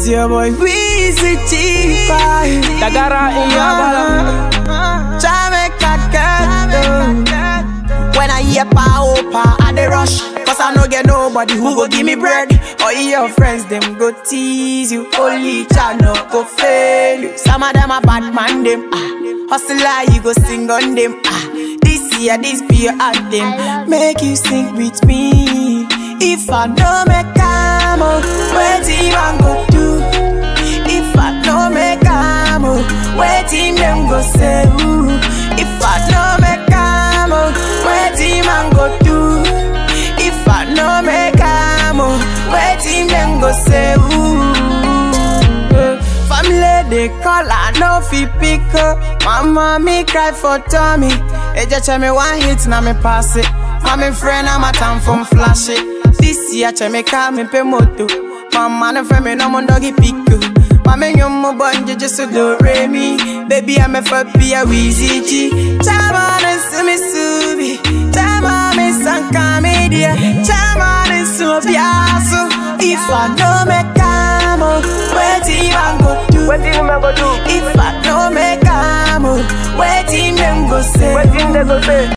your boy Weezy G5 Dagara in your bala. Jamaica girl When I hear pa opa I dey rush Cause I no get nobody who go give me bread All your friends them go tease you Only Jah no go fail you Some of them a bad man them ah. Hustler you go sing on them ah. This year this be your anthem Make you sing with me If I no make am oh, wetin man go do If I no make am oh, wetin them go say ooh. If I no make am oh, wetin man go do If I no make am oh, wetin them go say ooh. Family they call I no fit pick up Mama me cry for Tommy Eja tell me one hit na me pass it Mommy friend I'm a time from flash it This year che me call me pe moto Mama no friend me no mo doggy pick you Mama you mo bonje just do re mi Baby I'm a for be a wheezy G Chama na sumi subi Chama me sanka media Chama na sumi biasu If I no make am oh, wetin man go do Wetin women go do? If I no make am oh, wetin them go say Wetin they go say?